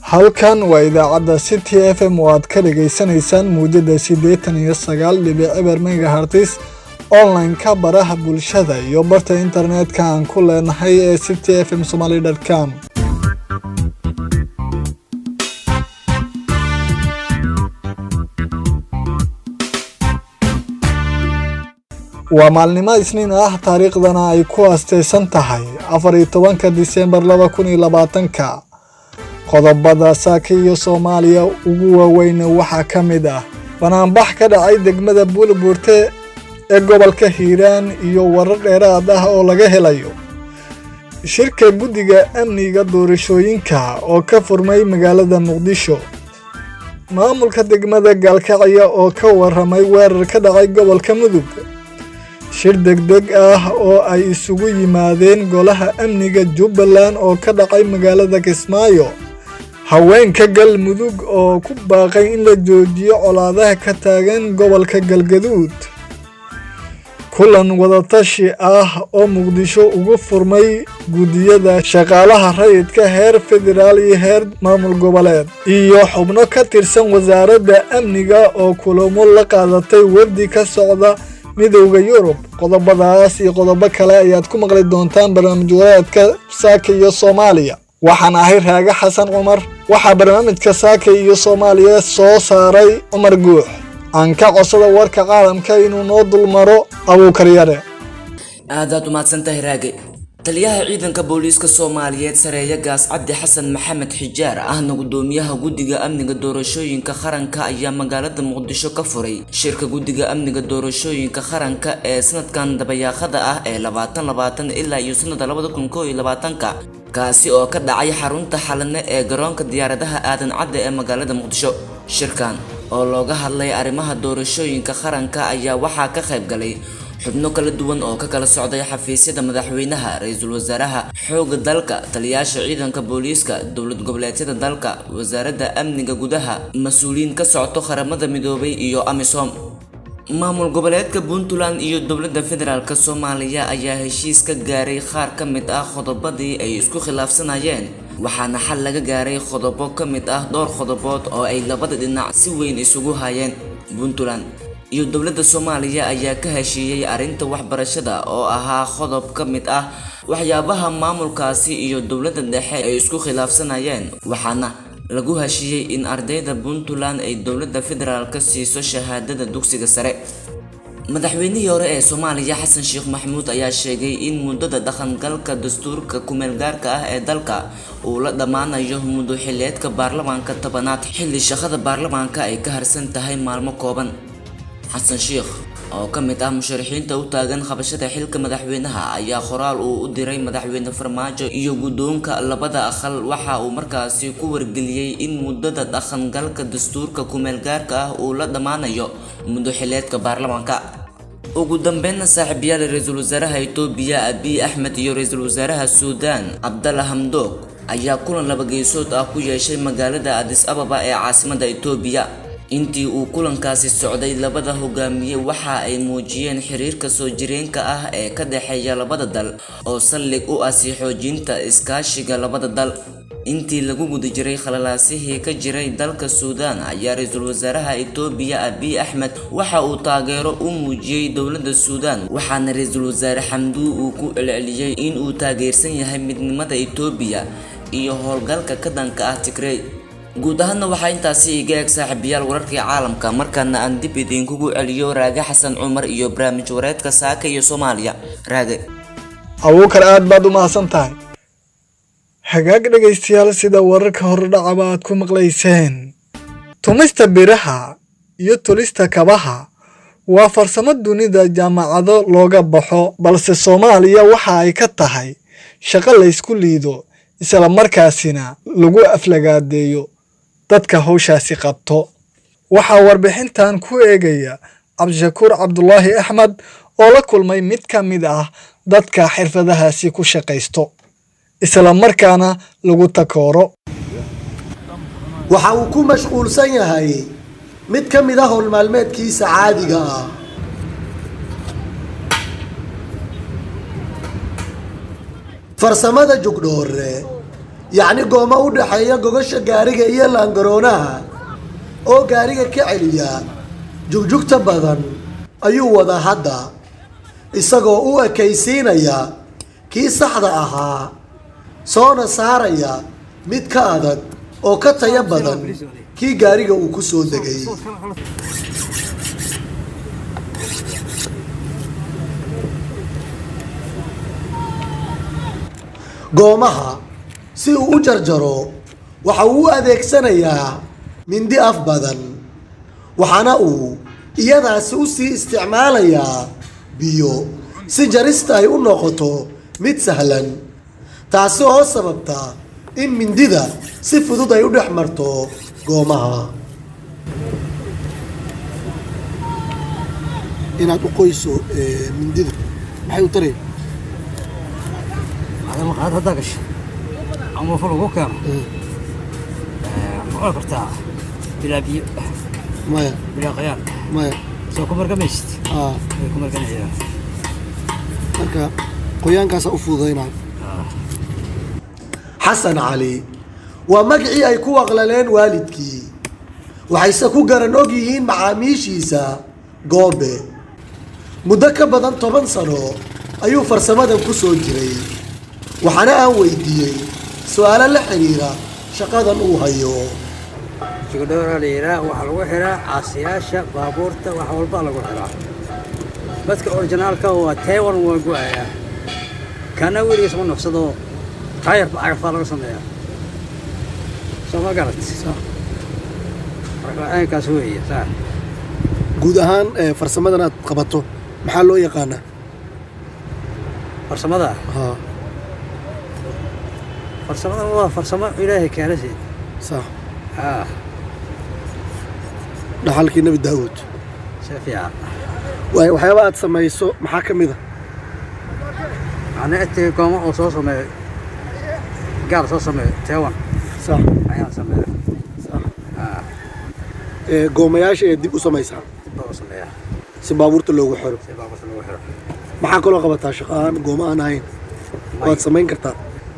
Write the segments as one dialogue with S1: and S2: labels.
S1: halkan waa idaacadda city f m oo aad ka dhagaysanaysaan muujada siddeetan iyo sagaal dhibic eber megahartis online-ka baraha bulshada iyo barta internetka aan ku leenahay ee city f m somaly com waa maalnimo isniin ah taariikhdana ay ku asteysan tahay afar iyo tobanka disembar laba kun iyo labaatanka qodobada saaka iyo soomaaliya ugu waaweyn waxaa ka mid ah banaanbax ka dhacay degmada buulbuurte ee gobolka hiiraan iyo warar dheeraad ah oo laga helayo shirka guddiga amniga doorashooyinka oo ka furmay magaalada muqdisho maamulka degmada gaalkacya oo ka waramay weerar ka dhacay gobolka mudug shir degdeg ah oo ay isugu yimaadeen golaha amniga jubbaland oo ka dhacay magaalada kismaayo haweenka galmudug oo ku baaqay in la joojiyo colaadaha ka taagan gobolka galgaduud kulan wadatashi ah oo muqdisho ugu furmay guddiyada shaqaalaha rayidka heer federaal iyo heer maamul goboleed iyo xubno ka tirsan wasaaradda amniga oo kulamo la qaadatay wafdi ka socda midowda yurub qodobadaas iyo qodobo kale ayaad ku maqli doontaan barnaamij wadaadka saaka iyo soomaaliya waxaan ahay raage xasan cumar waxaa barnaamijka saaka iyo soomaaliya soo saaray cumar guux aan ka codsada warka caalamka inuu noo dulmaro abuukaryare
S2: aadaad umahadsantahay raage taliyaha ciidanka booliiska soomaaliyeed sareeya gaas cabdi xasan maxamed xijaar ahna gudoomiyaha guddiga amniga doorashooyinka qaranka ayaa magaalada muqdisho ka furay shirka guddiga amniga doorashooyinka qaranka ee sanadkan dabayaaqada ah ee labaatan labaatan ilaa iyo sanada labada kun koo iyo labaatanka kaasi oo ka dhacay xarunta xalane ee garoonka diyaaradaha aadan cadde ee magaalada muqdisho shirkan oo looga hadlay arrimaha doorashooyinka qaranka ayaa waxaa ka qayb galay xubno kala duwan oo ka kala socday xafiisyada madaxweynaha ra-iisul wasaaraha xoogga dalka taliyaasha ciidanka booliiska dowlad goboleedyada dalka wasaaradda amniga gudaha mas-uuliyiin ka socto qaramada midoobay iyo amisom maamul goboleedka puntland iyo dowladda federaalk soomaaliya ayaa heshiis ka gaaray qaar ka mid ah qodobadii ay isku khilaafsanayeen waxaana xal laga gaaray qodobo ka mid ah dhowr qodobood oo ay labada dhinac si weyn isugu hayeen puntland iyo dowladda soomaaliya ayaa ka heshiiyey arrinta waxbarashada oo ahaa qodob ka mid ah waxyaabaha maamulkaasi iyo dowladda dhexe ay isku khilaafsanayeen waxaana lagu heshiiyey in ardayda puntland ay dowladda federaalka siiso shahaadada dugsiga sare madaxweynihii hore ee soomaaliya xasan sheekh maxamuud ayaa sheegay in muddada dhaqangalka dastuurka kumeelgaarka ah ee dalka uu la dhammaanayo muddo xileedka baarlamaanka tobanaad xilli shaqada baarlamaanka ay ka harsan tahay maalmo kooban xasan sheekh oo ka mid ah musharaxiinta u taagan qabashada xilka madaxweynaha ayaa qoraal uu u diray madaxweyne farmaajo iyo guddoonka labada aqal waxa uu markaasi ku wargeliyey in muddada dhaqangalka dastuurka kumeelgaarka ah uu la dhammaanayo muddo xileedka baarlamaanka ugu dambeynna saaxiibayaal ra-iisul wasaaraha itoobiya abiy axmed iyo ra-iisul wasaaraha suudaan cabdalla hamdoog ayaa kulan laba geesood ah ku yeeshay magaalada adis ababa ee caasimada itoobiya intii uu kulankaasi socday labada hogaamiye waxa ay muujiyeen xiriirka soo jireenka ah ee ka dhexeeya labada dal oo saldhig u ah sii xoojinta iskaashiga labada dal intii lagu guda jiray khalalaasihii ka jiray dalka suudaan ayaa ra-iisul wasaaraha itoobiya abiy axmed waxa uu taageero u muujiyey dowladda suudaan waxaana ra-iisul wasaare xamduu uu ku celceliyey in uu taageersan yahay midnimada itoobiya iyo howlgalka ka dhanka ah tigrey guud ahaanna waxaa intaasi iga eeg saaxiibayaal wararkii caalamka markaana aan dib idinkugu celiyo raage xasan cumar iyo barnaamij wareedka saaka iyo soomaaliya raage
S1: abuukar aad baad u mahadsan tahay hagaag dhegaystayaal sida wararka hordhacaba aad ku maqlayseen tumista biraha iyo tulista kabaha waa farsamo dunida jaamacado looga baxo balse soomaaliya waxa ay ka tahay shaqo laysku liido isla markaasina lagu aflagaadeeyo dadka hawshaasi qabto waxaa warbixintan ku eegaya cabdishakuur cabdulaahi axmed oo la kulmay mid ka mid ah dadka xirfadahaasi ku shaqaysto isla markaana lagu takooro
S3: waxa uu ku mashquulsan yahay mid ka mid ah howlmaalmeedkiisa caadiga ah farsamada jugdhoore yacni gooma u dhexeeya gogasha gaariga iyo laangaroonaha oo gaariga ka celiya jugjugta badan ayuu wadaa hadda isagoo u ekaysiinaya kii saxda ahaa soona saaraya mid ka adag oo ka taya badan kii gaariga uu ku soo degay goomaha si uu u jarjaro waxa uu u adeegsanayaa mindi af badan waxaana uu iyadaasi u sii isticmaalayaa biyo si jarista ay u noqoto mid sahlan taasi oo sababta in mindida si fudud ay u dhex marto goomaha
S4: inaad u qoyso mindida maxay u tareen
S5: هذا ما هذا دقش أما فلو كوكا ما أكرتها بلا بيو
S4: maya
S5: بلا قيام
S4: maya
S5: سو كمر كمشت
S4: aa
S5: كمر كان عيال
S4: marka qoyaankaasa u fududaynaa
S3: xasan cali waa magacii ay ku waqlaleen waalidkii waxayse ku garan og yihiin macaamiishiisa goobe muddo ka badan toban sano ayuu farsamadan ku soo jiray waxaana aan weydiiyey su-aalo la xiriira shaqadan uu hayo
S5: شقدورة ليرا وحلو حرا عصياشة بابورتا وحول بالغ حرا بس كأوريجينال كهو تايوان وقوايا كان ويلي يسمون نفسه تاير بعرف فالغ سميا سما قالت صح أنا كاسوية صح
S4: guud ahaan ee, farsamadan aad qabato maxaa loo yaqaanaa
S5: فرسمة
S4: haa
S5: فرسمة والله فرسمة إلهي كارثي
S4: sax
S5: آه
S4: dhaxalkii nebi daawuud
S5: شافيها
S4: waay waxyaaba aad samayso maxaa ka mid a
S5: أنا أتي قوم أو صوص ما قال صوص ما تايوان
S4: sax
S5: أيام سميها
S4: sax
S5: آه
S4: ee, goomayaasha ee dib u samaysaa
S5: بابا سميها
S4: si baabuurta loogu xiro
S5: سي بابا سميها
S4: maxaa kaloo qabataa shaqo aan gooma aan ahayn waad samayn kartaa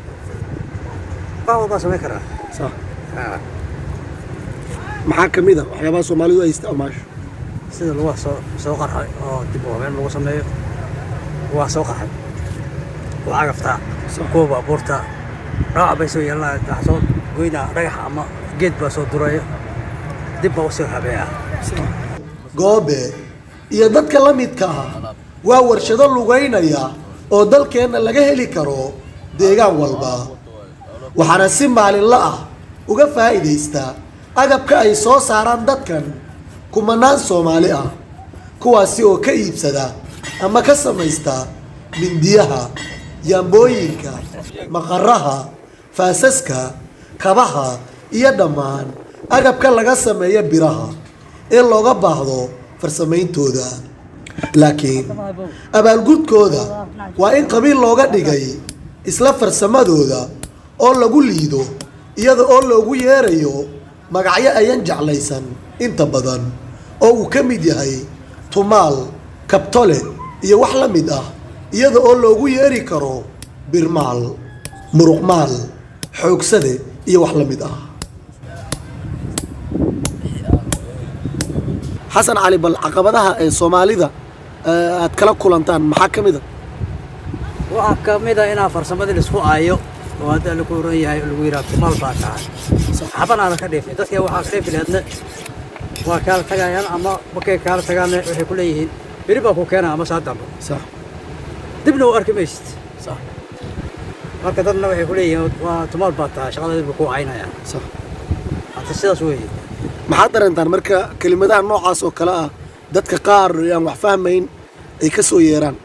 S5: بابا سميها كرا
S4: sax
S5: آه
S4: maxaa ka mid a waxyaabaha soomaalidu ay isticmaasho
S5: sida lagu soo soo qarxay oo dib u habeen lagu sameeyo waa soo qarxay waa cagaftaa kuwa baabuurta dhaawac bay soo yeelanaya waxaa soo goynaa dhagax ama geed baa soo duraya dib baa usoo habeeyaa
S3: goobe iyo dadka la midka ah waa warshado lugaynaya oo dalkeenna laga heli karo deegaan walba waxaana si maalinla ah uga faa'iidaysta agabka ay soo saaraan dadkan kumanaan soomaali ah kuwaasi oo ka iibsada ama ka samaysta mindiyaha yaambooyinka maqaraha faasaska kabaha iyo dhammaan agabka laga sameeyo biraha ee looga baahdo farsamayntooda laakiin abaalgudkooda waa in qabiil looga dhigay isla farsamadooda oo lagu liido iyada oo loogu yeerayo magacyo ayan jeclaysan inta badan oo uu ka mid yahay tumaal kabtole iyo wax la mid ah iyada oo loogu yeeri karo birmaal muruqmaal xoogsade iyo wax la mid ah
S4: xasan cali bal caqabadaha ee soomaalida ee, aad kala kulantaan maxaa ka mid a
S5: waxaa ka mid a inaa farsamadii laisku aayo oo hadda lagu oran yahay lagu yidhaha tumaal baa tahay xabanaada ka dhiifay dadka waxaa ka dhiifi laheedna waa kaala tagayaan ama markay kaala tagaanna waxay ku leeyihiin beri baa ku keena ama saa dambe
S4: sax
S5: dibna u arki maysid
S4: sax
S5: marka dadna waxay ku leeyihiin waa tumaal baa tahay shaqada dib ku caynaya
S4: sax
S5: hadda sidaas weeye
S4: maxaad dareentaan marka kelimadaha noocaas oo kale ah dadka qaar aan wax fahmayn ay ka soo yeeraan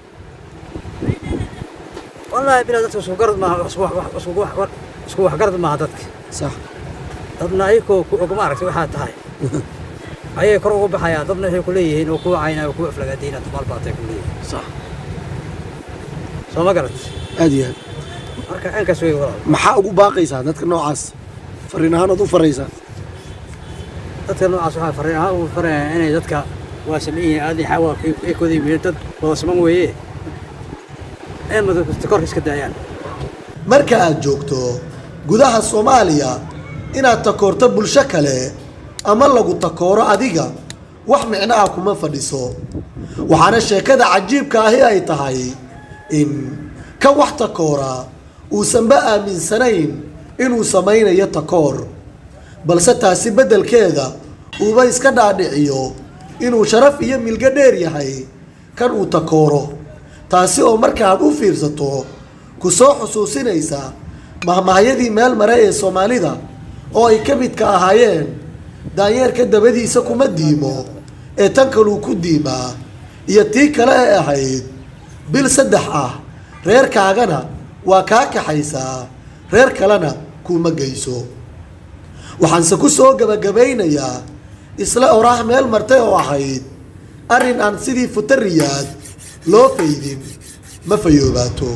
S5: wallaahi bilaa dadka isku garad maaha isku wax wax- isku wax war- isku wax garad maaha dadka
S4: sax
S5: dadna ayagoo ku og maaragtay waxaa tahay ayay kor ugu baxayaan dadna waxay ku leeyihiin oo kuwa caynaya oo kuwa aflagaadiina tumaal baa tahay ku leeyihiin
S4: sax
S5: soo ma garat
S4: aad iyo aad
S5: marka aankaas wey walaal
S4: maxaa ugu baaqaysaa dadka noocaas fariin ahaan ood u faraysaa
S5: dadka noocaas waxaa fariin ahaan ugu faraya inay dadka waa sameyn yihiin aadin xawaa ay kooda yimid dad wada saman weeye ee madakasta korka iska daayaan
S3: marka aad joogto gudaha soomaaliya inaad takoorto bulsho kale ama lagu takooro adiga wax micno ah kuma fadhiso waxaana sheekada cajiibka ahi ay tahay in ka wax takoora uusanba aaminsanayn inuu samaynayo takoor balse taasi beddelkeeda uuba iska dhaadhiciyo inuu sharaf iyo milgo dheer yahay kan uu takooro taasi oo markaaad u fiirsato ku soo xusuusinaysa mahmahyadii meel mare ee soomaalida oo ay ka midka ahaayeen daanyeerka dabadiisa kuma diimo ee tan kaluu ku diimaa iyo tii kale ee ahayd bil saddex ah reerkaagana waa kaa kaxaysaa reer kalena kuuma geyso waxaanse ku soo gabagabaynayaa isla oraah meel martay oo ahayd arrin aan sidii futariyaad loo faydin ma fayoobaato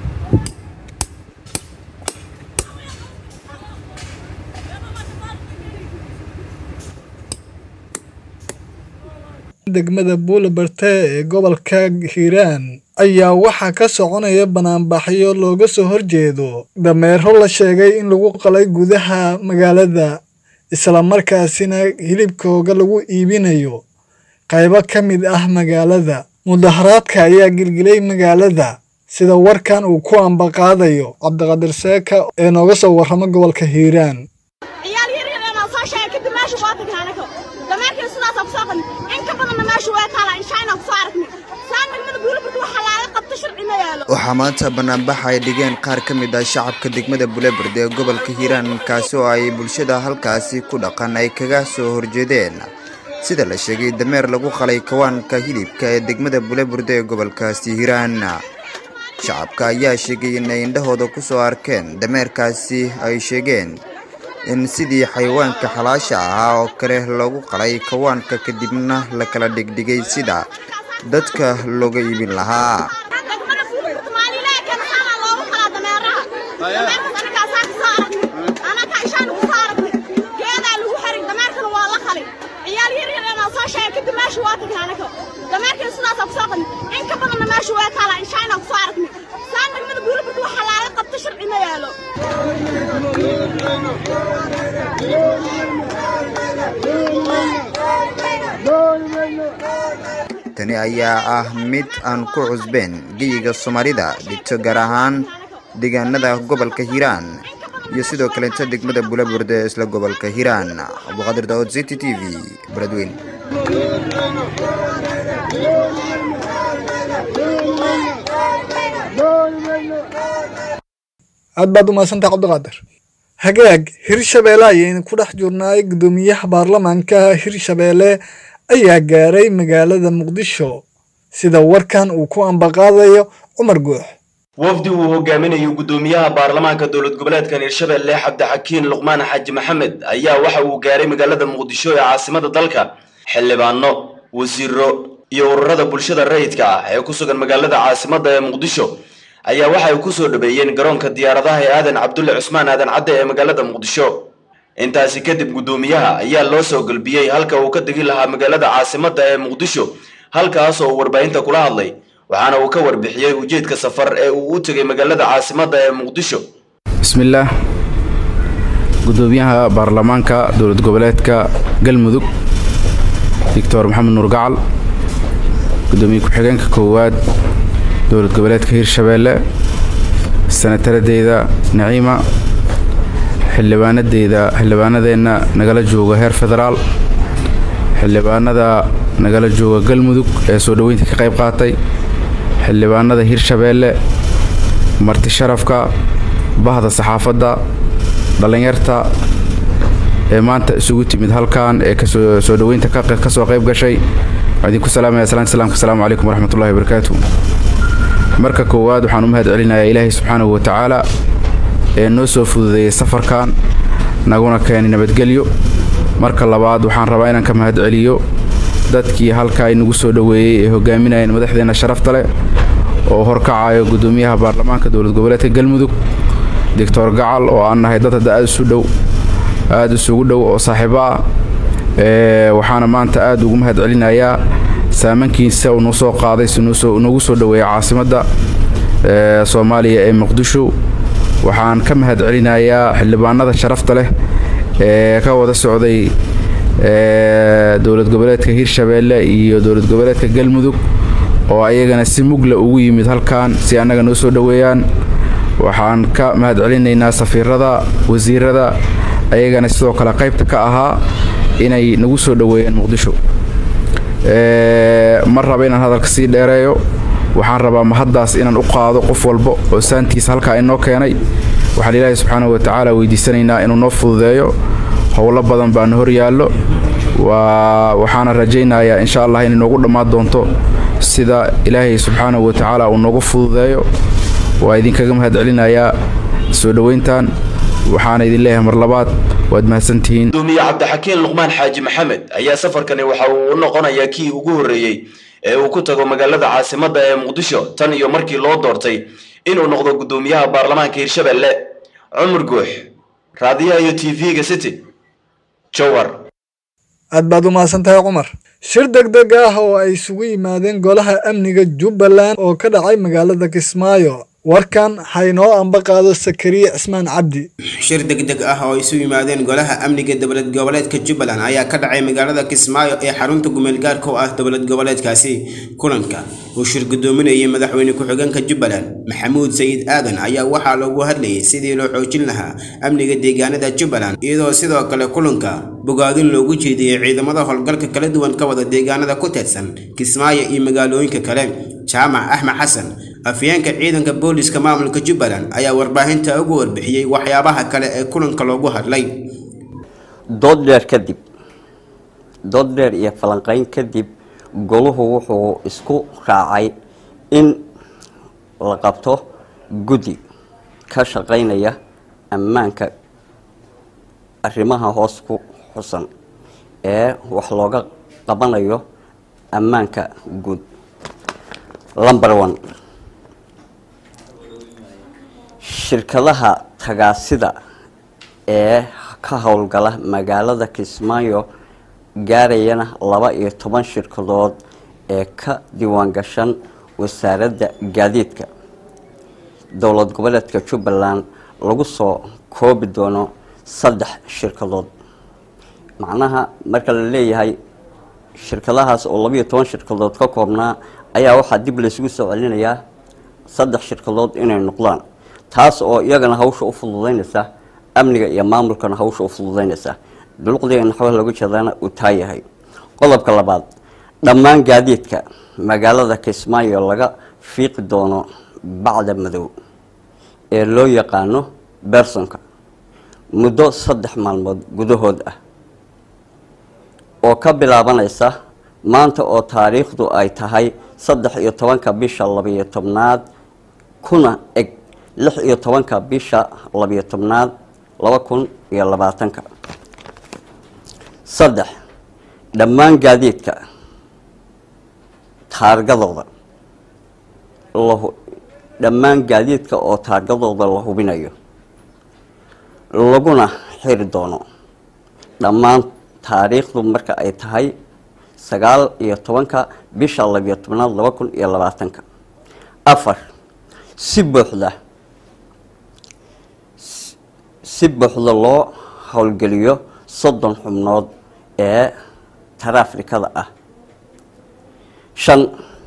S1: degmada buulabarte ee gobolka hiiraan ayaa waxaa ka soconaya banaanbaxyo looga soo horjeedo dameero la sheegay in lagu qalay gudaha magaalada islamarkaasina hilibkooga lagu iibinayo qaybo ka mid ah magaalada mudaharaadka ayaa gilgilay magaalada sida warkan uu ku ambaqaadayo cabdiqadir seeka ee nooga soo warrama gobolka hiiraan
S6: ciyaal yar yar inaan soo sheegay kadib meesha waa tagnay anaga dameerkii sidaasaan kusoo qadnay in ka badanna meesha waa taala inshaayna kusoo aragnay saan degmada buulabird waxaa laaga qabta sharci ma yaalo
S7: waxaa maanta banaanbax ay dhigeen qaar ka mid ah shacabka degmada bulebird ee gobolka hiiraan kaasi oo ay bulshada halkaasi ku dhaqan ay kaga soo horjeedeen sida la sheegay dameer lagu qalay kawaanka hilibka ee degmada bulebird ee gobolkaasi hiiraan shacabka ayaa sheegay inay indhahooda ku soo arkeen dameerkaasi ay sheegeen in sidii xayawaanka xalaasha ahaa oo kale loogu qalay kawaanka kadibna la kala dhigdhigay sida dadka looga iibin lahaa
S6: degmada buulabird maalilaha kana saanaa loogu qalaa dameeraha dameerkas anagaasaa kusoo aragnay anaga inshaayna kusoo aragnay geedaa lagu xiray dameerkana waa la qalay ciyaal yar yar inaan soo sheegay kadib meesha waa tagnay anaga dameerkii sidaasaan kusoo qadnay in ka badanna meesha waa taala inshaayna kusoo aragnay saan degmada buulabird waxaa laaga qabta sharci ma yaalo
S7: tani ayaa ah mid aan ku cusbeen geyiga soomaalida dhigto gaar ahaan deegaanada gobolka hiiraan iyo sidoo kaleeta degmada bulaburde ee isla gobolka hiiraan abduqaadir daawud city t v baradweyn
S1: aad baad u mahadsantaha cabdiqaadir hagaag hirshabeelle ayaynu ku dhex jirnaay guddoomiyaha baarlamaanka hirshabeelle ayaa gaaray magaalada muqdisho sida warkan uu ku ambaqaadayo cumar guux
S8: wafdi uu hogaaminayo guddoomiyaha baarlamaanka dowlad goboleedkan hirshabelle cabdixakiin luqmaan xaaji maxamed ayaa waxa uu gaaray magaalada muqdisho ee caasimada dalka xildhibaano wasiiro iyo ururada bulshada rayidka ah ee ku sugan magaalada caasimada ee muqdisho ayaa waxa ay ku soo dhaweeyeen garoonka diyaaradaha ee aadan cabdulle cusmaan aadan cadde ee magaalada muqdisho intaasi kadib guddoomiyaha ayaa loo soo galbiyey halka uu ka degi lahaa magaalada caasimada ee muqdisho halkaas oo uu warbaahinta kula hadlay waxaana uu ka warbixiyey ujeedka safar ee uu u tegay magaalada caasimada ee muqdisho
S9: bismillaah guddoomiyaha baarlamaanka dowlad goboleedka galmudug doctor maxamed nuur gacal guddoomiye ku-xigeenka koowaad dowlad goboleedka hirshabeelle sanataradeeda naciima xildhibaanadeyda xildhibaanadeenna nagala jooga heer federaal xildhibaanada nagala jooga galmudug ee soo dhoweynta ka qayb qaatay xildhibaanada hirshabeelle marti sharafka bahda saxaafadda dhallinyarta ee maanta isugu timid halkan ee kasoo soo dhoweynta ka soo qayb gashay waxaan idinku salaamaya salaanta salaamka asalaamu calaykum waraxmatullahi wabarakaatu marka koowaad waxaan u mahad celinayaa ilaahay subxaanahu wa tacaala ee noo soo fududeeyey safarkan naguna keenay nabadgelyo marka labaad waxaan rabaa inaan ka mahad celiyo dadkii halkaa inagu soo dhoweeyey ee hogaaminayeen madaxdeenna sharafta leh oo horkacayo guddoomiyaha baarlamaanka dowlad goboleedka galmudug doctor gacal oo aan nahay dad hadda aad isu dhow aada isugu dhow oo saaxiibo ah waxaana maanta aad ugu mahad celinayaa saamankiisa uu noo soo qaaday si noogu soo dhoweeya caasimadda soomaaliya ee muqdisho waxaan ka mahad celinayaa xildhibaanada sharafta leh ee ka wada socday dowlad goboleedka hirshabeelle iyo dowlad goboleedka galmudug oo ayagana si mugla ugu yimid halkan si annaga noo soo dhoweeyaan waxaan ka mahad celinaynaa safiirada wasiirada ayagana sidoo kale qaybta ka ahaa inay nagu soo dhoweeyeen muqdisho ma raba inaan hadalka sii dheereeyo waxaan rabaa mahaddaas inaan u qaado qof walba oo saantiisa halkaa inoo keenay waxaan ilaahay subxaanahu watacaala weydiisanaynaa inuu noo fududeeyo howlo badan baana hor yaallo waa waxaana rajaynayaa insha allah inay noogu dhammaan doonto sida ilaahay subxaanahu watacaala uu noogu fududeeyo waa idinkaga mahad celinayaa soo dhoweyntan waxaana idin leeyahay mar labaad waad mahadsantihiin
S8: gudoomiye cabdixakiin luqmaan xaaji maxamed ayaa safarkani waxa uu u noqonayaa kii ugu horreeyey ee uu ku tago magaalada caasimadda ee muqdisho tan iyo markii loo doortay inuu noqdo gudoomiyaha baarlamaanka hirshabelle cumar guux raadiyaha iyo t v-ga city jowar
S1: aad baad u mahadsan tahay cumar shir degdeg ah oo ay isugu yimaadeen golaha amniga jubbaland oo ka dhacay magaalada kismaayo warkan haynoo amba qaado sakariye cismaan cabdi
S10: shir degdeg ah oo isu yimaadeen golaha amniga dowlad goboleedka jubbaland ayaa ka dhacay magaalada kismaayo ee xarunta gumeelgaarka u ah dowlad goboleedkaasi kulanka uu shir gudoominayay madaxweyne ku-xigeenka jubbaland maxamuud sayid aadan ayaa waxaa loogu hadlayay sidii loo xoojin lahaa amniga deegaanada jubbaland iyadoo sidoo kale kulanka bogaadin loogu jeediyey ciidamada howlgalka kala duwan ka wada deegaanada ku teedsan kismaayo iyo magaalooyinka kale jaamac axmed xasan afyeenka ciidanka booliska maamulka jubbaland ayaa warbaahinta ugu warbixiyey waxyaabaha kale ee kulanka loogu hadlay
S11: dood dheer kadib dood dheer iyo falanqayn kadib goluhu wuxuu isku raacay in la qabto guddi ka shaqaynaya ammaanka arrimaha hoos ku xusan ee wax looga qabanayo ammaanka guud lumber one shirkadaha tagaasida ee ka howlgala magaalada kismaayo gaarayana laba iyo toban shirkadood ee ka diiwaangashan wasaaradda gaadiidka dowlad goboleedka jubbaland lagu soo koobi doono saddex shirkadood macnaha marka la leeyahay shirkadahaas oo labiiyo toban shirkadood ka koobnaa ayaa waxaa dib laysugu soo celinayaa saddex shirkadood inay noqdaan taas oo iyagana hawsha u fududeynaysa amniga iyo maamulkana hawsha u fududeynaysa duluqdiga naxwaha looga jeedana uu taa yahay qodobka labaad dhammaan gaadiidka magaalada kismaayo laga fiiqi doono bacda madow ee loo yaqaano bersonka muddo saddex maalmood gudahood ah oo ka bilaabanaysa maanta oo taariikhdu ay tahay saddex iyo tobanka bisha labiyo tobnaad kuna eg lix iyo tobanka bisha labiyo tobnaad laba kun iyo labaatanka saddex dhammaan gaadiidka taargadooda lahu dhammaan gaadiidka oo taargadooda la hubinayo laguna xiri doono dhammaan taariikhdu marka ay tahay sagaal iyo tobanka bisha labiyo tobnaad laba kun iyo labaatanka afar si buuxda si buuxda loo howlgeliyo soddon xubnood ee taraafrikada ah shan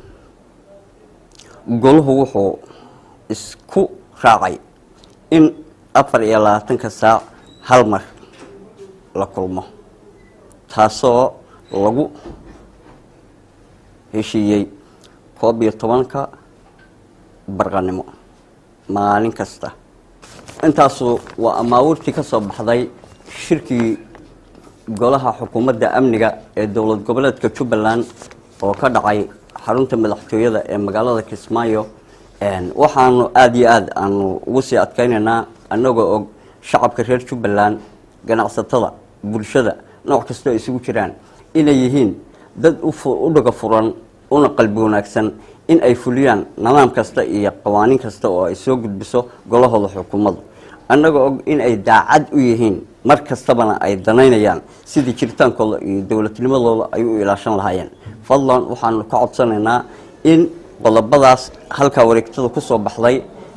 S11: goluhu wuxuu isku raacay in afar iyo labaatanka saac hal mar la kulmo taasoo lagu heshiiyey koob iyo tobanka barqanimo maalin kasta intaasu waa amaawurtii ka soo baxday shirkii golaha xukuumadda amniga ee dowlad goboleedka jubbaland oo ka dhacay xarunta madaxtooyada ee magaalada kismaayo waxaanu aada iyo aada aanu ugu sii adkeynaynaa annagoo og shacabka reer jubbaland ganacsatada bulshada nooc kastoo ay isugu jiraan inay yihiin dad u dhaga furan una qalbi wanaagsan in ay fuliyaan nidaam kasta iyo qawaaniin kasta oo ay soo gudbiso golahooda xukuumaddu annagoo og in ay daacad u yihiin mar kastabana ay danaynayaan sidii jiritaankooda iyo dowladnimadooda ay u ilaashan lahaayeen fadlan waxaanu ka codsanaynaa in qodobadaas halkaa wareegtada kusoo baxday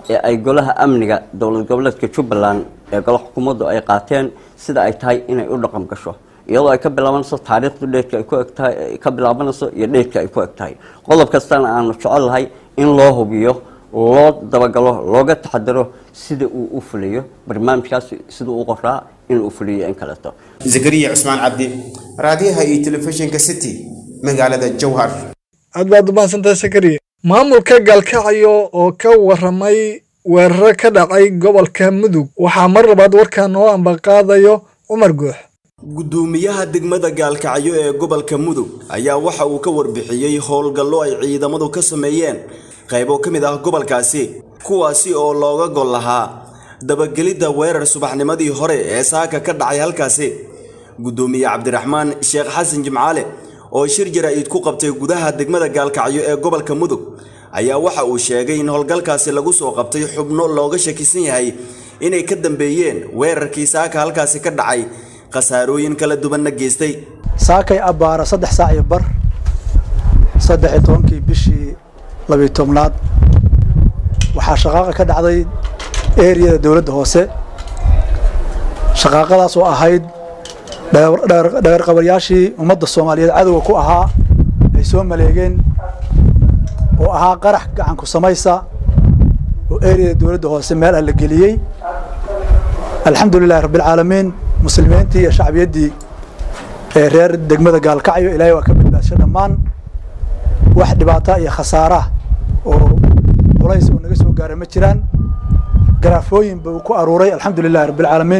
S11: ee ay golaha amniga dowlad goboleedka jubbaland ee golaha xukuumaddu ay qaateen sida ay tahay inay u dhaqan gasho iyadoo ay ka bilaabanayso taariikhdu dheedka ay ku egtahay ka bilaabanayso iyo dheedka ay ku eg tahay qodob kastana aanu jecel lahay in loo hubiyo loo dabagalo looga taxadaro sida uu u fuliyo barnaamijkaasi sida uu qoraa inuu fuliyo in kaleeto
S10: zakariya cusmaan cabdi raadiyaha iyo telefishinka city magaalada jowhar
S1: aad baad umahadsantahay sakariye maamulka gaalkacyo oo ka waramay weeraro ka dhacay gobolka mudug waxaa mar labaad warkaa noo ambaqaadayo cumar guux
S12: gudoomiyaha degmada gaalkacyo ee gobolka mudug ayaa waxa uu ka warbixiyey howlgallo ay ciidamadu ka sameeyeen qaybo ka mid ah gobolkaasi kuwaasi oo looga gol lahaa dabagelidda weerar subaxnimadii hore ee saaka ka dhacay halkaasi gudoomiye cabdiraxmaan sheekh xasan jimcaale oo shir jaraa'id ku qabtay gudaha degmada gaalkacyo ee gobolka mudug ayaa waxa uu sheegay in howlgalkaasi lagu soo qabtay xubno looga shakisan yahay inay ka dambeeyeen weerarkii saaka halkaasi ka dhacay khasaarooyin kala duwanna geystay
S13: saakay abbaara saddex saac iyo bar saddex iyo tobankii bishii labiyo tobnaad waxaa shaqaaqa ka dhacday eriyada dowladda hoose shaqaaqadaas oo ahayd dhagarqabaryaashii ummadda soomaaliyeed cadowga ku ahaa ay soo maleegeen oo ahaa qarax gacanku samaysa oo eriyada dowladda hoose meel ah la geliyey alxamdu lilahi rabbilcaalamiin muslimiintii iyo shacbiyaddii ee reer degmada gaalkacyo ilaahay waa ka badbaadsho dhammaan wax dhibaata iyo khasaara oo culays oo naga soo gaaray ma jiraan garaafooyin buu ku aruuray alxamdu lilahi rabbilcaalamiin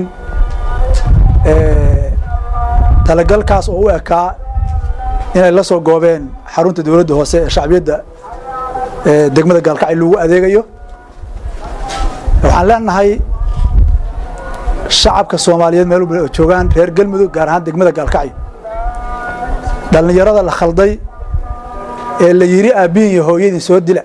S13: talagalkaas oo u ekaa inay la soo goobeen xarunta dowladda hoose ee shacbiyadda degmada gaalkacyo lagu adeegayo waxaan leenahay shacabka soomaaliyeed meel walba oo joogaan reer galmudug gaar ahaan degmada gaalkacyo dhallinyarada la khalday ee la yidhi aabbihin iyo hooyadii soo dila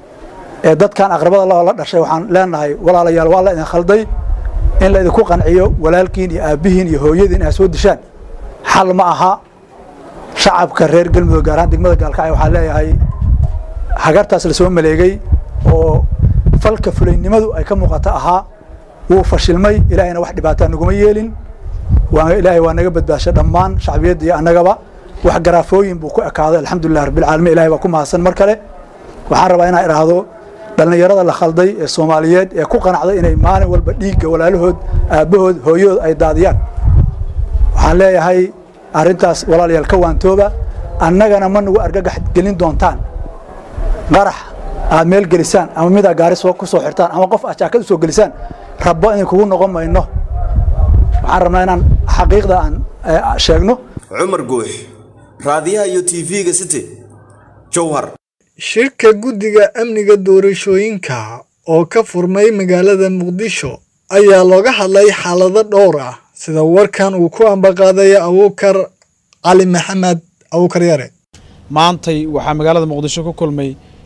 S13: ee dadkan aqrabada lahoo la dhashay waxaan leenahay walaalayaal waa la idin khalday in la idinku qanciyo walaalkiin iyo aabbihiin iyo hooyadiin inaad soo dishaan xal ma aha shacabka reer galmudug gaar ahaan degmada gaalkacyo waxaan leeyahay hagartaas la soo maleegay oo falka fulaynimadu ay ka muuqato ahaa wuu fashilmay ilaahayna wax dhibaataa naguma yeelin waa ilaahay waa naga badbaasho dhammaan shacbiyadda iyo annagaba wax garaafooyin buu ku ekaaday alxamdulilah rabbilcaalamiin ilahay baa ku mahadsan mar kale waxaan rabaa inaan idhaahdo dhallinyarada la khalday ee soomaaliyeed ee ku qanacday inay maalin walba dhiigga walaalahood aabbahood hooyahood ay daadiyaan waxaan leeyahay arrintaas walaalayaal ka waantooba annagana ma nagu argagax gelin doontaan qarax aad meel gelisaan ama midaa gaari soo ku soo xirtaan ama qof aad jaakad u soo gelisaan rabbo idin kugu noqon mayno waxaan rabnaa inaan xaqiiqda aan sheegno
S12: cumar guux raadiyaha iyo tv-ga city jowhar
S1: shirka guddiga amniga doorashooyinka oo ka furmay magaalada muqdisho ayaa looga hadlay xaalado dhowr ah sida warkan uu ku ambaqaaday abuukar cali maxamed abuukar yare
S14: maantay waxaa magaalada muqdisho ku kulmay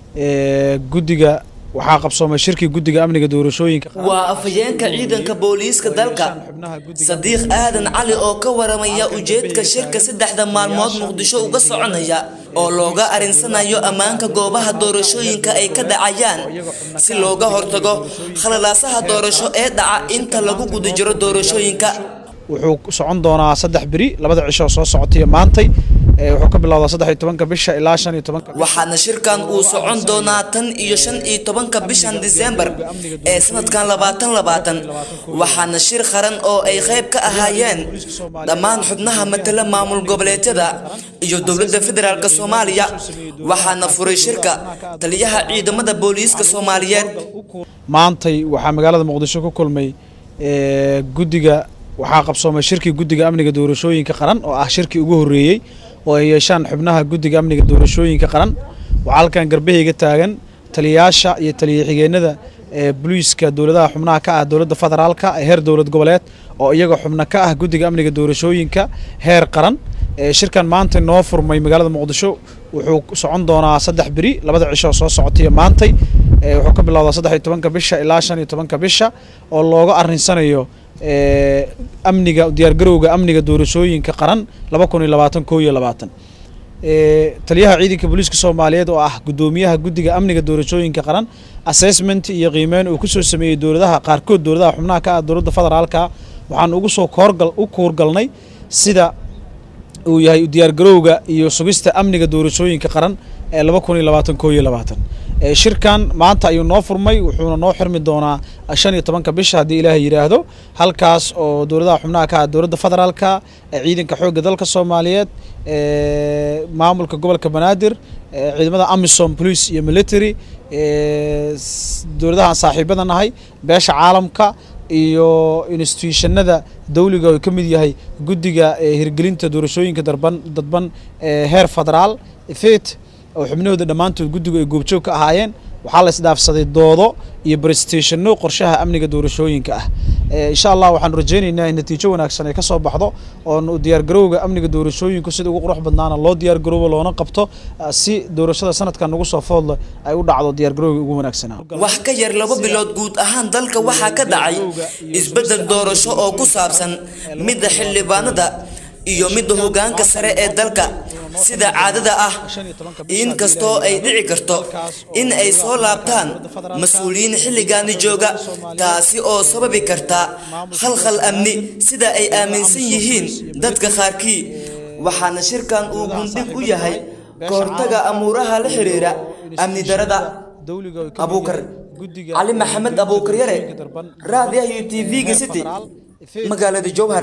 S14: guddiga waxaa qabsoomay shirkii guddiga amniga doorashooyinka
S2: waa afhayeenka ciidanka booliiska dalka sadiiq aadan cali oo ka waramaya ujeedka shirka saddexda maalmood muqdisho uga soconaya oo looga arinsanayo ammaanka goobaha doorashooyinka ay ka dhacayaan si looga hortago khalalaasaha doorasho ee dhaca inta lagu guda jiro doorashooyinka
S14: wuxuu socon doonaa saddex beri labada cisho soo socotaiyo maantay wuxuu ka bilowdaa saddex iyo tobanka bisha ilaa shan iyo tobanka
S2: waxaana shirkan uu socon doonaa tan iyo shan iyo tobanka bishan disembar ee sanadkan labaatan labaatan waxaana shir qaran oo ay qayb ka ahaayeen dhammaan xubnaha matala maamul goboleedyada iyo dowladda federaalk soomaaliya waxaana furay shirka taliyaha ciidamada booliiska soomaaliyeed
S14: maantay waxaa magaalada muqdisho ku kulmay guddiga waxaa qabsoomay shirkii guddiga amniga doorashooyinka qaran oo ah shirkii ugu horreeyey oo ay yeeshaan xubnaha guddiga amniga doorashooyinka qaran waxaa halkan garbahayga taagan taliyayaasha iyo taliya xigeenada ee boliiska dowladaha xubnaha ka ah dowladda federaalka ee heer dowlad goboleed oo iyaga xubno ka ah guddiga amniga doorashooyinka heer qaran shirkan maanta noo furmay magaalada muqdisho wuxuu socon doonaa saddex beri labada cisho soo socotaiyo maantay wuxuu ka bilowdaa saddex iyo tobanka bisha ilaa shan iyo tobanka bisha oo looga arinsanayo amniga diyaargarowga amniga doorashooyinka qaran laba kun iyo labaatan koo iyo labaatan taliyaha ciidanka booliiska soomaaliyeed oo ah guddoomiyaha guddiga amniga doorashooyinka qaran assessment iyo qiimeyn uu kusoo sameeyey dowladaha qaarkood dowladaha xubnaha ka ah dowladda federaalka waxaan ugu soo koorgal u kuurgalnay sida uu yahay diyaargarowga iyo sugista amniga doorashooyinka qaran ee laba kun iyo labaatan koo iyo labaatan shirkan maanta ayuu noo furmay wuxuuna noo xirmi doonaa shan iyo tobanka bisha haddii ilaahay yidhaahdo halkaas oo dowladaha xubnaha ka ah dowladda federaalka ciidanka xoogga dalka soomaaliyeed maamulka gobolka banaadir ciidamada amisom police iyo military dowladaha aan saaxiibada nahay beesha caalamka iyo institutionada dawliga oo ka mid yahay guddiga hirgelinta doorashooyinka darban dadban heer federaal fet oo xubnahooda dhammaantood guddigu ay goobjoog ka ahaayeen waxaa la isdhaafsaday doodo iyo brestationno qorshaha amniga doorashooyinka ah insha allah waxaanu rajaynaynaa in natiijo wanaagsan ay ka soo baxdo oon diyaargarowga amniga doorashooyinku sida ugu qurux badnaana loo diyaargaroobo loona qabto si doorashada sanadkan nagu soo foodle ay u dhacdo diyaargarowga ugu wanaagsanaa
S2: wax ka yar laba bilood guud ahaan dalka waxaa ka dhacay isbeddel doorasho oo ku saabsan midda xildhibaanada iyo midda hoggaanka sare ee dalka sida caadada ah inkastoo ay dhici karto in ay soo laabtaan mas-uuliyiin xilligaani jooga taasi oo sababi karta khalkhal amni sida ay aaminsan yihiin dadka qaarkii waxaana shirkan uu gundhig u yahay kahortaga amuuraha la xiriira amni darada abuukar cali maxamed abuukar yare raadiyaha iyo tv-ga city magaalada jowhar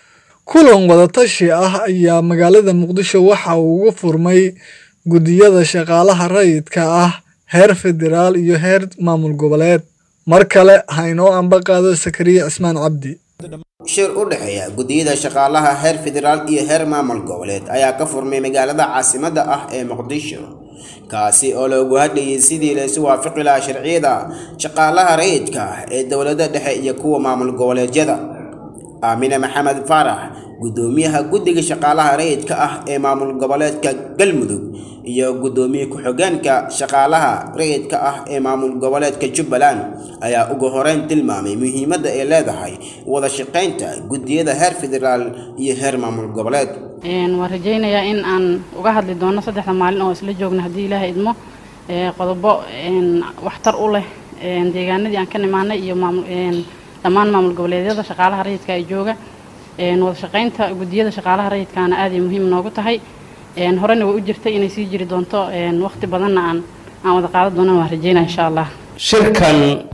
S1: kulan wadatashi ah ayaa magaalada muqdisho waxa uu ugu furmay guddiyada shaqaalaha rayidka ah heer federaal iyo heer maamul goboleed mar kale ha inoo ambaqaado sakariye cismaan cabdi
S10: shir u dhexeeya guddiyada shaqaalaha heer federaal iyo heer maamul goboleed ayaa ka furmay magaalada caasimadda ah ee muqdisho kaasi oo loogu hadlayay sidii laysu waafaqi lahaa sharciyada shaqaalaha rayidka ah ee dowladda dhexe iyo kuwa maamul goboleedyada aamine maxamed faarax guddoomiyaha guddiga shaqaalaha rayidka ah ee maamul goboleedka galmudug iyo guddoomiye ku-xigeenka shaqaalaha rayidka ah ee maamul goboleedka jubbaland ayaa ugu horeyn tilmaamay muhiimadda ay leedahay wada shaqaynta guddiyada heer federaal iyo heer maamul goboleed
S15: waan rajaynayaa in aan uga hadli doono saddexda maalin oo isla joogna haddii ilaahay idmo qodobo waxtar u leh deegaanadii aan ka nimaanay iyo dhammaan maamul goboleedyada shaqaalaha rayidka ay jooga wada shaqaynta guddiyada shaqaalaha rayidkaana aad ay muhiim noogu tahay horena way u jirtay inay sii jiri doonto waqti badanna aan aan wada qaadan doonana waan rajeynaya insha allah
S16: shirkan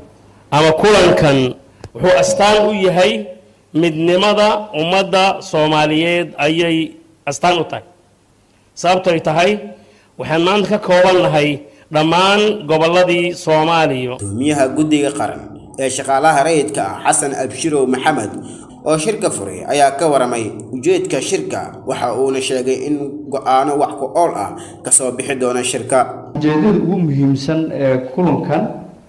S16: ama kulankan wuxuu astaan u yahay midnimada ummadda soomaaliyeed ayay astaan u tahay sababtoy tahay waxaan maanta ka koobannahay dhammaan gobolladii soomaaliya
S10: gudoomiyaha guddiga qaran ee shaqaalaha rayidka ah xasan abshirow maxamed oo shirka furay ayaa ka waramay ujeedka shirka waxa uuna sheegay in go-aano wax ku ool ah kasoo bixi doona shirka
S17: ujeedada ugu muhiimsan ee kulankan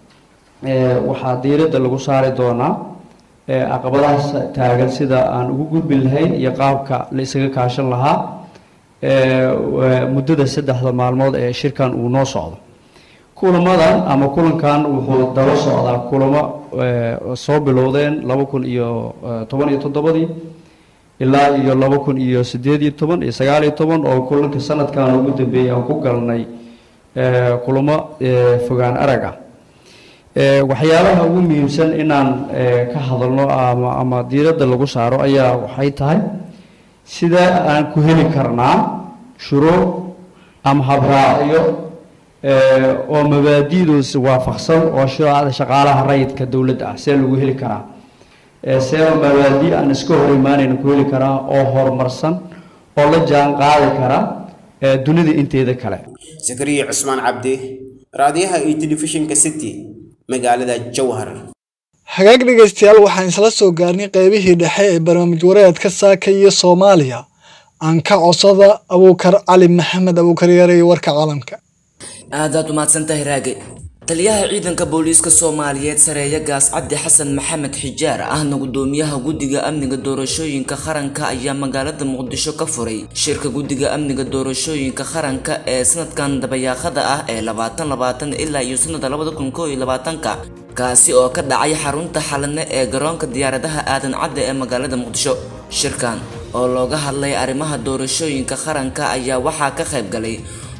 S17: waxaa diiradda lagu saari doonaa caqabadahaas taagan sida aan ugu gudbin lahayn iyo qaabka la isaga kaashan lahaa muddada saddexda maalmood ee shirkan uu noo socdo kulamadan ama kulankan wuxuu daba socdaa kulamo soo bilowdeen laba kun iyo toban iyo toddobadii ilaa iyo laba kun iyo sideed iyo toban iyo sagaal iyo toban oo kulanka sanadkan ugu dambeeyay aan ku galnay kulamo fogaan arag ah waxyaabaha ugu muhiimsan inaan ka hadalno ama ama diiradda lagu saaro ayaa waxay tahay sida aan ku heli karnaa shuruuc ama habraacyo oo mabaadi'doosi waafaqsan oo shuruucda shaqaalaha rayidka dowladda ah see lagu heli karaa see mabaadi' aan iska hor imaanayna ku heli karaa oo horumarsan oo la jaan qaadi kara dunida inteeda kale
S10: zakariya cusmaan cabdi raadiyaha iyo telefishinka city magaalada jowhar
S1: hagaag dhegaystayaal waxaan isla soo gaarnay qaybihii dhexe ee barnaamij wareedka saaka iyo soomaaliya aan ka codsada abuukar cali maxamed abuukar yare iyo warka caalamka
S2: aadaad umahadsantahay raage taliyaha ciidanka booliiska soomaaliyeed sareeya gaas cabdi xasan maxamed xijaar ahna gudoomiyaha guddiga amniga doorashooyinka qaranka ayaa magaalada muqdisho ka furay shirka guddiga amniga doorashooyinka qaranka ee sanadkan dabayaaqada ah ee labaatan labaatan ilaa iyo sanada labada kun koo iyo labaatanka kaasi oo ka dhacay xarunta xalane ee garoonka diyaaradaha aadan cadde ee magaalada muqdisho shirkan oo looga hadlay arrimaha doorashooyinka qaranka ayaa waxaa ka qayb galay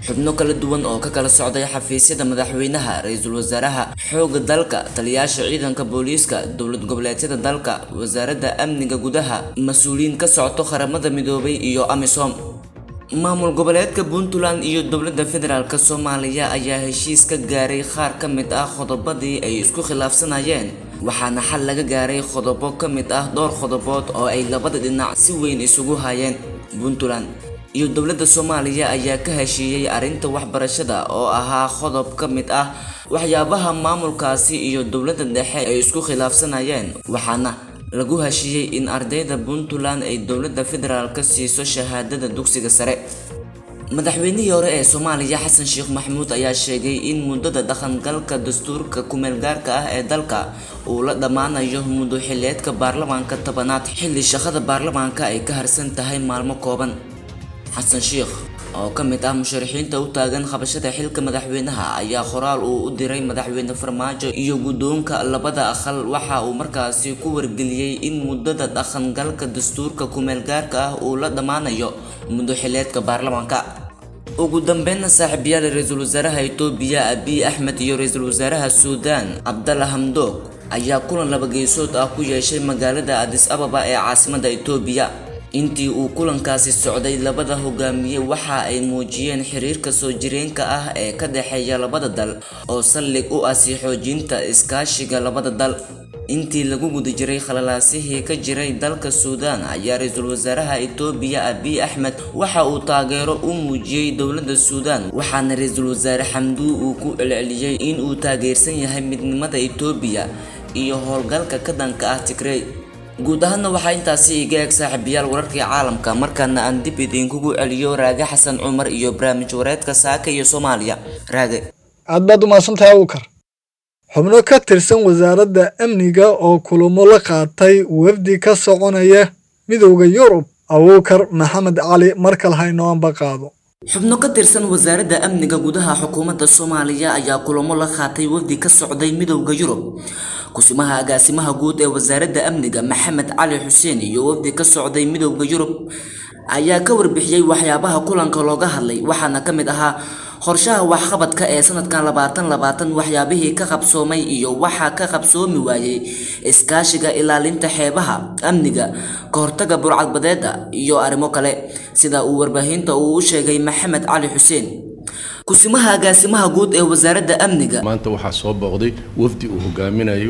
S2: xubno kala duwan oo ka kala socday xafiisyada madaxweynaha ra-iisul wasaaraha xoogga dalka taliyaasha ciidanka booliiska dowlad goboleedyada dalka wasaaradda amniga gudaha mas-uuliyiin ka socto qaramada midoobay iyo amisom maamul goboleedka puntland iyo dowladda federaalk soomaaliya ayaa heshiis ka gaaray qaar ka mid ah qodobadii ay isku khilaafsanayeen waxaana xal laga gaaray qodobo ka mid ah dhowr qodobood oo ay labada dhinac si weyn isugu hayeen puntland iyo dowladda soomaaliya ayaa ka heshiiyey arrinta waxbarashada oo ahaa qodob ka mid ah waxyaabaha maamulkaasi iyo dowladda dhexe ay isku khilaafsanayeen waxaana lagu heshiiyey in ardayda puntland ay dowladda federaalk siiso shahaadada dugsiga sare madaxweynihii hore ee soomaaliya xasan sheekh maxamuud ayaa sheegay in muddada dhaqangalka dastuurka kumeelgaarka ah ee dalka uu la dhammaanayo muddo xileedka baarlamaanka tobanaad xilli shaqada baarlamaanka ay ka harsan tahay maalmo kooban xasan sheekh oo ka mid ah musharaxiinta u taagan qabashada xilka madaxweynaha ayaa qoraal uu u diray madaxweyne farmaajo iyo guddoonka labada aqal waxa uu markaasi ku wargeliyey in muddada dhaqangalka dastuurka kumeelgaarka ah uu la dhammaanayo muddo xileedka baarlamaanka ugu dambeynna saaxiibayaal ra-iisul wasaaraha itoobiya abiy axmed iyo ra-iisul wasaaraha suudaan cabdalla hamdoog ayaa kulan laba geesood ah ku yeeshay magaalada adis ababa ee caasimadda itoobiya intii uu kulankaasi socday labada hogaamiye waxa ay muujiyeen xiriirka soo jireenka ah ee ka dhexeeya labada dal oo saldhig u ah sii xoojinta iskaashiga labada dal intii lagu guda jiray khalalaasihii ka jiray dalka suudaan ayaa ra-iisul wasaaraha itoobiya abiy axmed waxa uu taageero u muujiyey dowladda suudaan waxaana ra-iisul wasaare xamduu uu ku celceliyey in uu taageersan yahay midnimada itoobiya iyo howlgalka ka dhanka ah tigrey guud ahaanna waxaa intaasi iga eeg saaxiibayaal wararkii caalamka markaana aan dib idinkugu celiyo raage xasan cumar iyo barnaamij wareedka saaka iyo soomaaliya raage
S1: aad baad umahadsantahay abuukar xubno ka tirsan wasaaradda amniga oo kulamo la qaatay wafdi ka soconaya midowda yurub abuukar maxamed cali markale haynoanba qaado
S2: xubno ka tirsan wasaaradda amniga gudaha xukuumadda soomaaliya ayaa kulamo la qaatay wafdi ka socday midowda yurub kusimaha agaasimaha guud ee wasaaradda amniga maxamed cali xuseen iyo wafdi ka socday midowda yurub ayaa ka warbixiyey waxyaabaha kulanka looga hadlay waxaana ka mid ahaa qorshaha waxqabadka ee sanadkan labaatan labaatan waxyaabihii ka qabsoomay iyo waxaa ka qabsoomi waayey iskaashiga ilaalinta xeebaha amniga ka hortaga burcadbadeeda iyo arrimo kale sida uu warbaahinta uu u sheegay maxamed cali xuseen kusimaha agaasimaha guud ee wasaaradda amniga
S18: maanta waxaa soo booqday wafdi uu hogaaminayo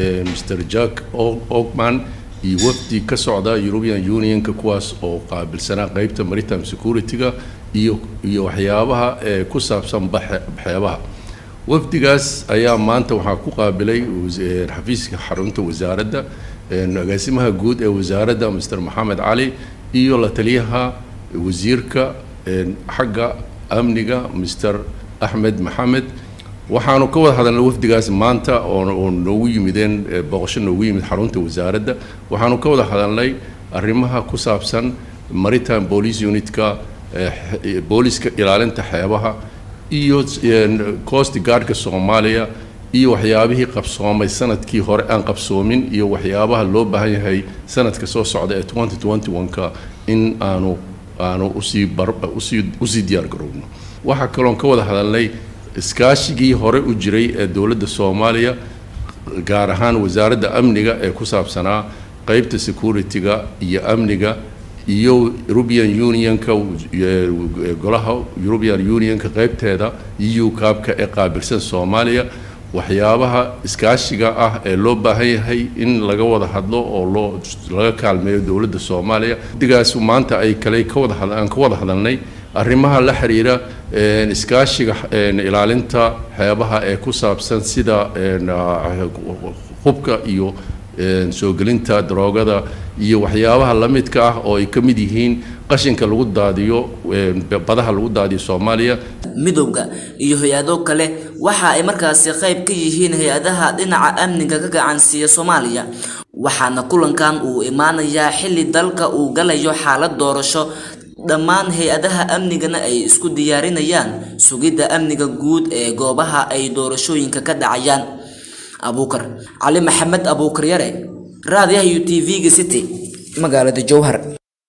S18: mr jack ogman iyo wafdi ka socda european unionka kuwaas oo qaabilsanaa qeybta maritime security-ga iyo iyo waxyaabaha ee ku saabsan xeebaha wafdigaas ayaa maanta waxaa ku qaabilay xafiiska xarunta wasaaradda agaasimaha guud ee wasaaradda mr maxamed cali iyo la taliyaha wasiirka xagga amniga mr axmed maxamed waxaanu ka wada hadalnay wafdigaas maanta oo noogu yimideen booqasho noogu yimid xarunta wasaaradda waxaanu ka wada hadalnay arrimaha ku saabsan maritime police unitka booliska ilaalinta xeebaha iyo coast guardka soomaaliya iyo waxyaabihii qabsoomay sanadkii hore aan qabsoomin iyo waxyaabaha loo baahan yahay sanadka soo socda ee 2021ka in aanu aanu usii bar usii usii diyaar garowno waxaa kaloon ka wada hadalnay iskaashigii hore u jiray ee dowladda soomaaliya gaar ahaan wasaaradda amniga ee ku saabsanaa qeybta security-ga iyo amniga iyo european unionka golaha european unionka qeybteeda eu kaabka ee qaabilsan soomaaliya waxyaabaha iskaashiga ah ee loo baahan yahay in laga wada hadlo oo loo laga kaalmeeyo dowladda soomaaliya digaas maanta ay kale ka wada aan ka wada hadalnay arrimaha la xiriira iskaashiga ilaalinta xeebaha ee ku saabsan sida hubka iyo soo gelinta daroogada iyo waxyaabaha la midka ah oo ay ka mid yihiin qashinka lagu daadiyo badaha lagu daadiyo soomaaliya
S2: midowga iyo hay-ado kale waxa ay markaasi qayb ka yihiin hay-adaha dhinaca amniga ka gacansiiya soomaaliya waxaana kulankan uu imaanayaa xilli dalka uu galayo xaalad doorasho dhammaan hay-adaha amnigana ay isku diyaarinayaan sugidda amniga guud ee goobaha ay doorashooyinka ka dhacayaan abuukar cali maxamed abuukar yare raadiyaha u t v-ga city magaalada jowhar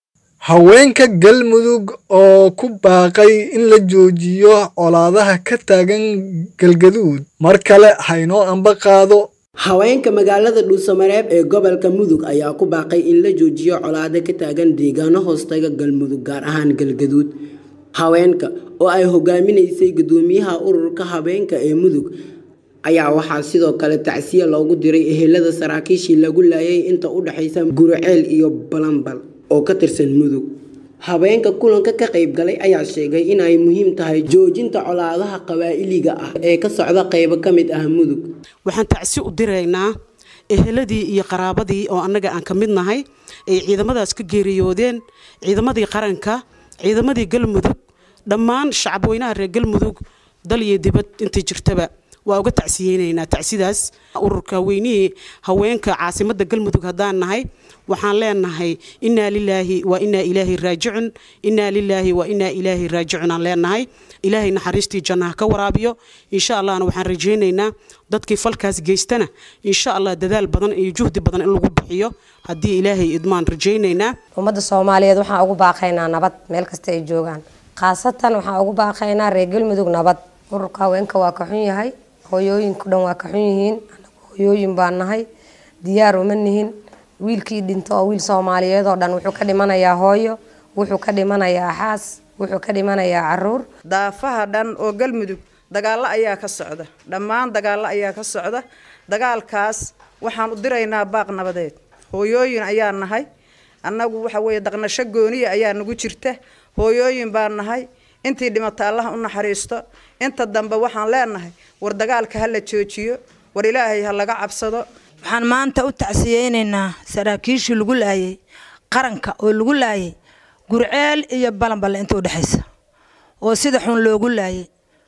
S1: haweenka galmudug oo ku baaqay in la joojiyo colaadaha ka taagan galgaduud mar kale haynoo amba qaado
S19: haweenka magaalada dhuusamareeb ee gobolka mudug ayaa ku baaqay in la joojiyo colaado ka taagan deegaano hoostaga galmudug gaar ahaan galgaduud haweenka oo ay hogaaminaysay gudoomiyaha ururka haweenka ee mudug ayaa waxaa sidoo kale tacsiya loogu diray ehelada saraakiishii lagu laayay inta u dhexaysa guriceel iyo balanbal oo ka tirsan mudug haweenka kulanka ka qayb galay ayaa sheegay in ay muhiim tahay joojinta colaadaha qabaa'iliga ah ee ka socda qaybo ka mid ah mudug
S20: waxaan tacsi u diraynaa eheladii iyo qaraabadii oo annaga aan ka mid nahay ay ciidamadaas ka geeriyoodeen ciidamadii qaranka ciidamadii galmudug dhammaan shacabweynaha reer galmudug dal iyo dibad intii jirtaba waa uga tacsiyeynaynaa tacsidaas ururka weynihii haweenka caasimadda galmudug haddaan nahay waxaan leenahay innaa lilaahi wa innaa ilaahi raajicun innaa lilaahi wa innaa ilaahi raajicun aan leenahay ilaahay naxariistii jannaha ka waraabiyo insha allahna waxaan rajaynaynaa dadkii falkaas geystana insha allah dadaal badan iyo juhdi badan in lagu bixiyo haddii ilaahay idmaan rajaynaynaa
S21: ummadda soomaaliyeed waxaan ugu baaqaynaa nabad meel kasta ay joogaan khaasatan waxaan ugu baaqaynaa reer galmudug nabad ururka haweenka waa ka xun yahay hooyooyinku dhan waa ka xun yihiin anagu hooyooyin baan nahay diyaar uma nihin wiilkii dhinto oo wiil soomaaliyeed oo dhan wuxuu ka dhimanayaa hooyo wuxuu ka dhimanayaa xaas wuxuu ka dhimanayaa caruur
S22: daafaha dhan oo galmudug dagaallo ayaa ka socda dhammaan dagaallo ayaa ka socda dagaalkaas waxaan u diraynaa baaq nabadeed hooyooyin ayaa nahay annagu waxa weeye daqnasho gooniya ayaa nagu jirta hooyooyin baan nahay intii dhimata allaha u naxariisto inta dambe waxaan leenahay war dagaalka ha la joojiyo war ilaahay ha laga cabsado
S23: waxaan maanta u tacsiyeynaynaa saraakiishii lagu laayay qaranka oo lagu laayay gurceel iyo balanballe inta u dhexaysa oo sida xun loogu laayay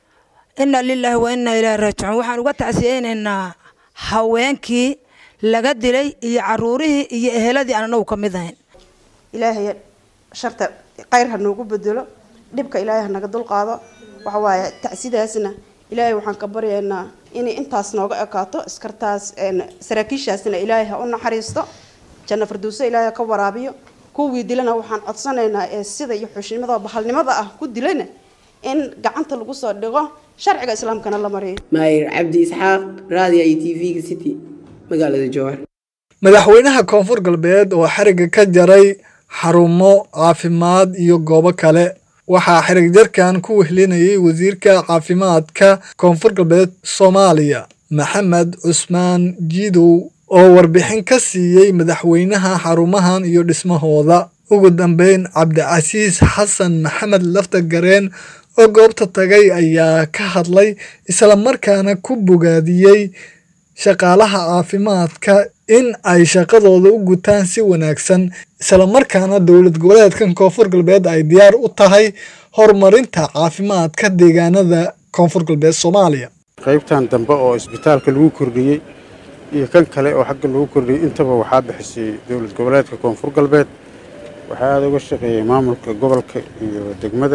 S23: inna lilaahi wa inna ilaahi raajicuun waxaan uga tacsiyeynaynaa haweenkii laga dilay iyo caruurihii iyo eheladii aan anagu ka mid ahayn
S24: ilaahay sharta khayr ha noogu bedelo dhibka ilaahay ha naga dulqaado waxa waaye tacsidaasna ilaahay waxaan ka baryaynaa inay intaas nooga ekaato iskartaas saraakiishaasna ilaahay ha u naxariisto janno farduuso ilaahay ha ka waraabiyo kuwii dilana waxaan codsanaynaa ee sida iyo xushimada bahalnimada ah ku dilana in gacanta lagu soo dhigo sharciga islaamkana la mariyo
S19: maayir cabdi isxaaq raadiyo iyo tv-ga city magaalada jowhar
S1: madaxweynaha koonfur galbeed oo xariga ka jaray xarumo caafimaad iyo goobo kale waxaa xirig jarkan ku wehlinayay wasiirka caafimaadka koonfur galbeed soomaaliya maxamed cusmaan jiidow oo warbixin ka siiyey madaxweynaha xarumahan iyo dhismahooda ugu dambeyn cabdicasiis xasan maxamed lafta gareen oo goobta tagay ayaa ka hadlay islamarkaana ku bogaadiyey shaqaalaha caafimaadka in ay shaqadooda u gutaan si wanaagsan islamarkaana dowlad goboleedkan koonfur galbeed ay diyaar u tahay horumarinta caafimaadka deegaanada koonfur galbeed soomaaliya
S25: qaybtan dambe oo isbitaalka lagu kordhiyey iyo kan kale oo xagga lagu kordhiyey intaba waxaa bixisay dowlad goboleedka koonfur galbeed waxaa aada uga shaqeeyey maamulka gobolka iyo degmada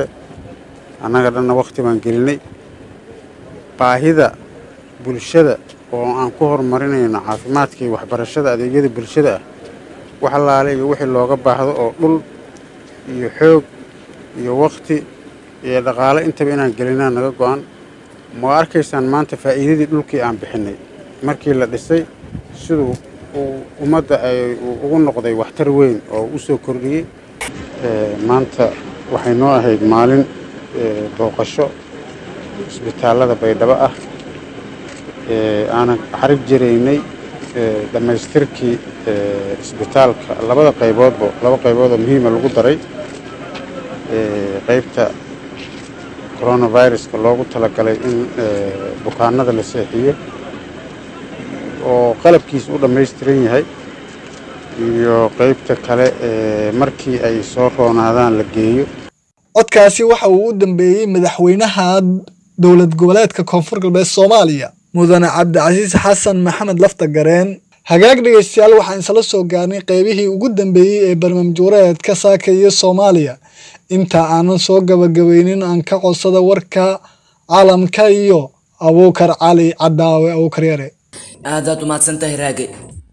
S25: annaga dhanna wakhti baan gelinay baahida bulshada oo aan ku horumarinayno caafimaadka iyo waxbarashada adeegyada bulshada ah wax allaale iyo wixii looga baahdo oo dhul iyo xoog iyo wakhti iyo dhaqaale intaba inaan gelinaa naga go-an ma arkaysaan maanta faa'iidadii dhulkii aan bixinnay markii la dhisay siduu uu ummadda ay ugu noqday waxtar weyn oo u soo kordhiyey maanta waxay noo ahayd maalin booqasho isbitaallada baydhabo ah aanan xarig jiraynay dhammaystirkii isbitaalka labada qayboodba laba qaybood oo muhiima lagu daray qaybta coronaviruska loogu talagalay in bukaanada la seexiyo oo qalabkiisa u dhammaystiran yahay iyo qaybta kale markii ay soo roonaadaan la geeyo
S1: codkaasi waxa uu u dambeeyey madaxweynaha dowlad goboleedka koonfur galbeed soomaaliya mudane cabdicasiis xasan maxamed lafta gareen hagaag dhegaystayaal waxaan isla soo gaarnay qeybihii ugu dambeeyey ee barnaamijwareedka saaka iyo soomaaliya inta aanan soo gabagabaynin aan ka codsada warka caalamka iyo abuukar cali cadaawe abuukar yare
S2: aadaad umahadsantahay raage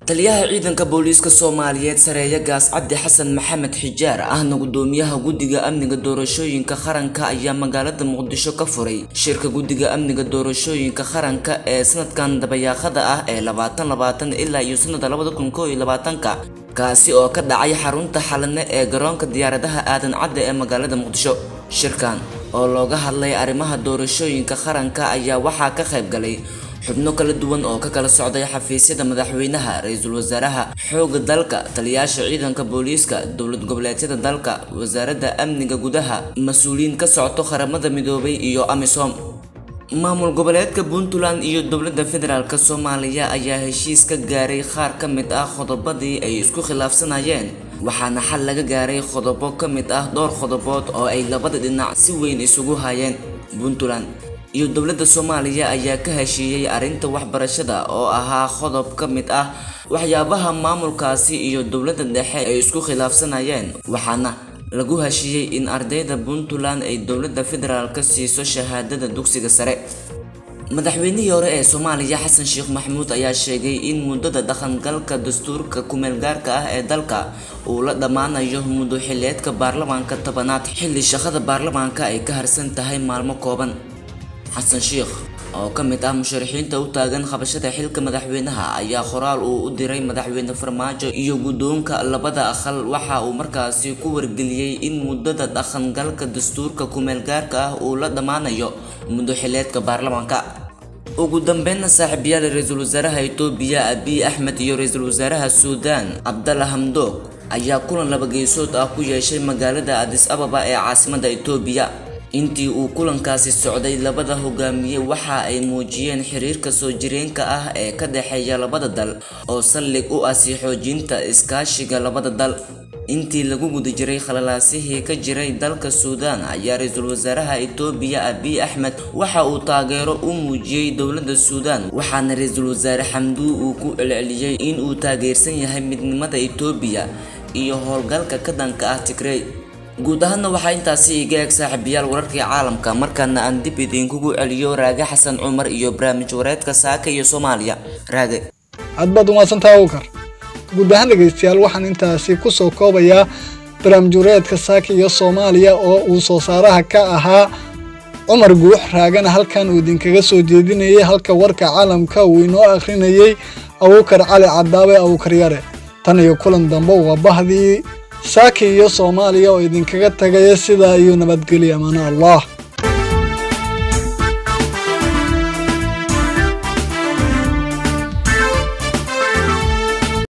S2: taliyaha ciidanka booliiska soomaaliyeed sareeya gaas cabdi xasan maxamed xijaar ahna gudoomiyaha guddiga amniga doorashooyinka qaranka ayaa magaalada muqdisho ka furay shirka guddiga amniga doorashooyinka qaranka ee sanadkan dabayaaqada ah ee labaatan labaatan ilaa iyo sanada labada kun koo iyo labaatanka kaasi oo ka dhacay xarunta xalane ee garoonka diyaaradaha aadan cadde ee magaalada muqdisho shirkan oo looga hadlay arrimaha doorashooyinka qaranka ayaa waxaa ka qayb galay xubno kala duwan oo ka kala socday xafiisyada madaxweynaha ra-iisul wasaaraha xoogga dalka taliyaasha ciidanka booliiska dowlad goboleedyada dalka wasaaradda amniga gudaha mas-uuliyiin ka socto qaramada midoobay iyo amisom maamul goboleedka puntland iyo dowladda federaalk soomaaliya ayaa heshiis ka gaaray qaar ka mid ah qodobadii ay isku khilaafsanayeen waxaana xal laga gaaray qodobo ka mid ah dhowr qodobood oo ay labada dhinac si weyn isugu hayeen puntland iyo dowladda soomaaliya ayaa ka heshiiyey arrinta waxbarashada oo ahaa qodob ka mid ah waxyaabaha maamulkaasi iyo dowladda dhexe ay isku khilaafsanayeen waxaana lagu heshiiyey in ardayda puntland ay dowladda federaalk siiso shahaadada dugsiga sare madaxweynihii hore ee soomaaliya xasan sheekh maxamuud ayaa sheegay in muddada dhaqangalka dastuurka kumeelgaarka ah ee dalka uu la dhammaanayo muddo xileedka baarlamaanka tobanaad xilli shaqada baarlamaanka ay ka harsan tahay maalmo kooban xasan sheekh oo ka mid ah musharaxiinta u taagan qabashada xilka madaxweynaha ayaa qoraal uu u diray madaxweyne farmaajo iyo guddoonka labada aqal waxa uu markaasi ku wargeliyey in muddada dhaqangalka dastuurka kumeelgaarka ah uu la dhammaanayo muddo xileedka baarlamaanka ugu dambeynna saaxiibayaal ra-iisul wasaaraha itoobiya abiy axmed iyo ra-iisul wasaaraha suudaan cabdalla hamdoog ayaa kulan laba geesood ah ku yeeshay magaalada adis ababa ee caasimada itoobiya intii uu kulankaasi socday labada hogaamiye waxa ay muujiyeen xiriirka soo jireenka ah ee ka dhexeeya labada dal oo saldhig u ah sii xoojinta iskaashiga labada dal intii lagu guda jiray khalalaasihii ka jiray dalka suudaan ayaa ra-iisul wasaaraha itoobiya abiy axmed waxa uu taageero u muujiyey dowladda suudaan waxaana ra-iisul wasaare xamduu uu ku celceliyey in uu taageersan yahay midnimada itoobiya iyo howlgalka ka dhanka ah tigrey guud ahaanna waxaa intaasi iga eeg saaxiibayaal wararkii caalamka markaana aan dib idinkugu celiyo raage xasan cumar iyo barnaamij wareedka saaka iyo soomaaliya raage
S1: aad baad umahadsantaha awkar guud ahaan dhegaystayaal waxaan intaasi ku soo koobayaa barnaamij wareedka saaka iyo soomaaliya oo uu soo saaraha ka ahaa cumar guux raagana halkan uu idinkaga soo jeedinayay halka warka caalamka uu inoo akhrinayey abuukar cali cadaabe abuukar yare tan iyo kulan dambe waa bahdii saaki iyo soomaaliya oo idinkaga tagaya sidaa iyo nabadgelya amaano allah